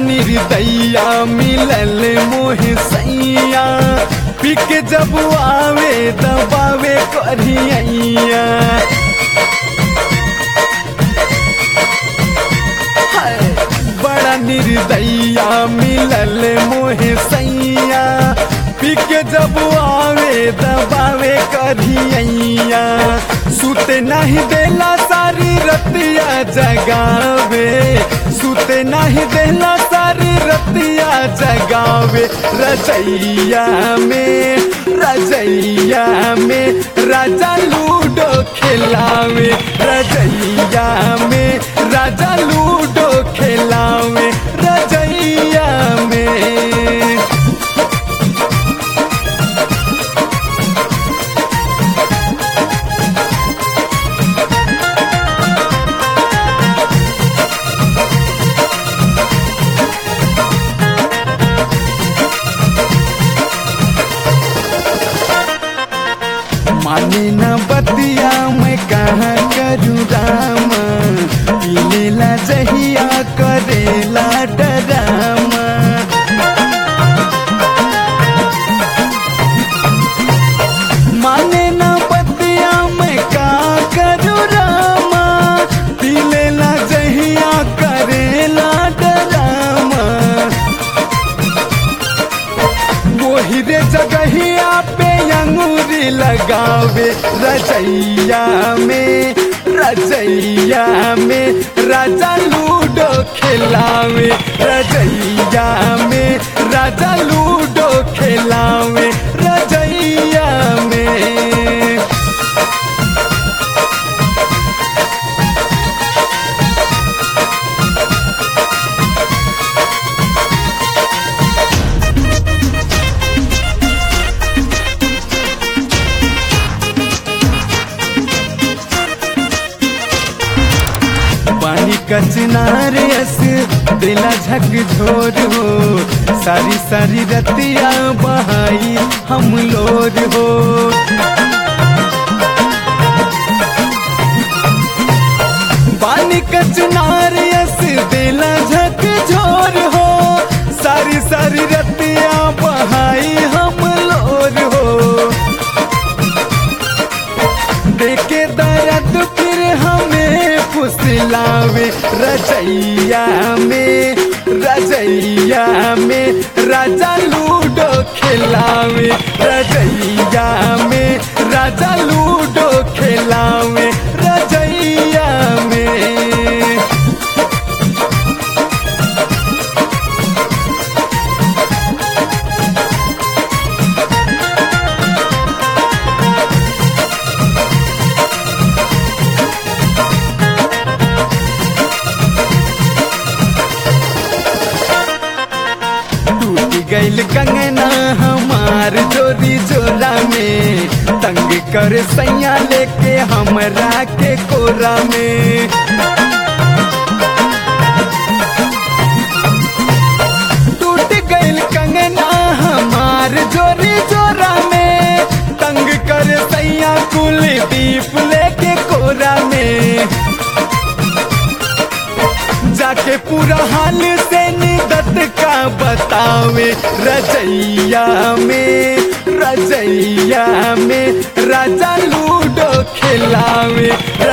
निर्दैया मिलल मोहे सैया पिक जब आवे दबावे करिया हाय, बड़ा निर्दैया मिलल मोहे सैया पिक जब आवे दबावे करिया सुते नहीं देला सारी रतिया जगावे सुते नहीं देला सारी रतिया जगावे रजैया में रजैया में राजा लूडो खिलावे रजैया में राजा लूडो खिलावे रजैया में माने न बतिया मैं कहाँ करूँ राम पीलेला जहिया करेला डरामा माने न बतिया मैं का करूँ रामा पीलेला जहिया करेला डरामा वही रे जगहिया पे अंगूरी लगावे रजैया में रजैया में राजा लूडो खिलावे रजैया में राजा लूडो खिलावे रजैया में पानी कचनार अस दिला झक झोर हो सारी सारी रतिया बहाई हम लोर हो पानी कचनार अस दिला झक झोर हो सारी सारी रतिया बहाई हम लोर हो देखे दर्द फिर हमें फुसलावे रजैया में रजैया में राजा लूडो खिलावे रजैया में राजा लूडो खिलावे रजैया में टूट गईल कंगना हमार जोरी जोरा में तंग कर सैया लेके हमरा के कोरा में टूट गईल कंगना हमार जोरी जोरा में तंग कर सैया कुलदीप लेके कोरा में जाके पूरा हाल से निदत का बतावे रजैया में रजैया में राजा लूडो खिलावे